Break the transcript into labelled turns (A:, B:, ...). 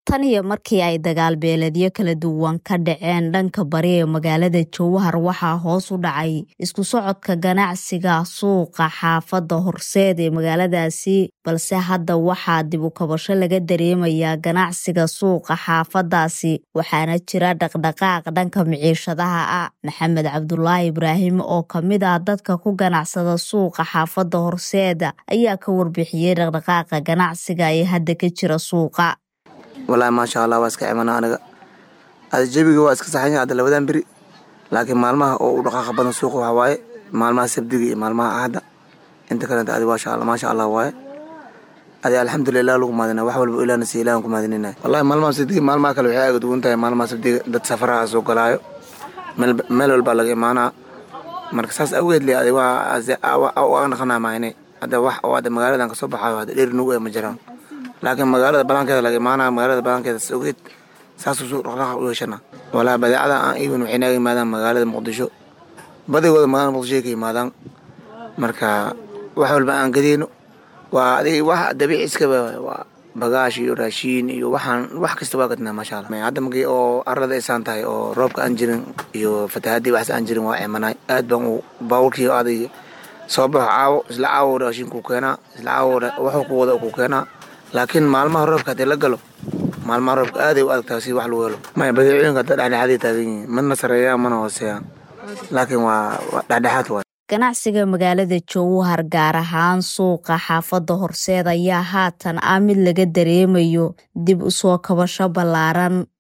A: tan iyo markii ay dagaal beeledyo kala duwan ka dhaceen dhanka bari ee magaalada jowhar waxaa hoos u dhacay isku socodka ganacsiga suuqa xaafadda horseed ee magaaladaasi balse hadda waxaa dib u kabasho laga dareemayaa ganacsiga suuqa xaafadaasi waxaana jira dhaqdhaqaaq dhanka miciishadaha ah maxamed cabdulaahi ibraahim oo kamid ah dadka ku ganacsada suuqa xaafadda horseed ayaa ka warbixiyey dhaqdhaqaaqa ganacsiga ee hadda ka jira suuqa
B: wallaahi maasha allah waa iska cimana aniga ada jebiga waa iska saxanya hadda labadan beri laakiin maalmaha oo u dhaqaaqa badan suuqa waxaa waaye maalmaha sabdiga iyo maalmaha axadda inta kalenta adi maasha allah maasha allah waaye adi alxamdulilah lagu maadina wax walba ilaahna si ilahan ku maadinina wallahi maalmaha sabdiga maalmaha kale waxay aga duwan tahay maalmaha sabdiga dad safaraha soo galaayo meel walbaa laga imaanaa marka saas awgeed le adi waa naqanaa mahine hadda wax oo hadda magaaladan kasoo baxaayo hadda dheer nugu ee ma jiraan laakiin magaalada banaankeeda laga imaanaya magaalada banaankeeda sogeed saasuu suu dhaqdhaqaaq u yeeshana walaa badeecada aan iibin waxay naga yimaadaan magaalada muqdisho badigooda magaalada muqdisho ka yimaadaan marka wax walba aan gadeyno waa adig wax dabiici iskaba waa bagaash iyo raashiin iyo waxaan wax kasta waa gadnaa maasha allah hadda markii oo arlada aysaan tahay oo roobka aan jirin iyo fatahaadii waxas aan jirin waa cimanaay aad baan u baawulkii adig soo baxo caawo isla caawo raashinkuu keenaa isla caawo waxuu ku wada ku keenaa laakiin maalmaha roobka haddii la galo maalmaha roobka aaday u adagtaa si wax lagu helo maya badeecooyinka hadda dhexdhexaaday taagan yihiin mana sareeyaan mana hooseeyaan laakiin waa dhexdhexaad waay
A: ganacsiga magaalada jowhar gaar ahaan suuqa xaafadda horseed ayaa haatan ah mid laga dareemayo dib u soo kabasho ballaaran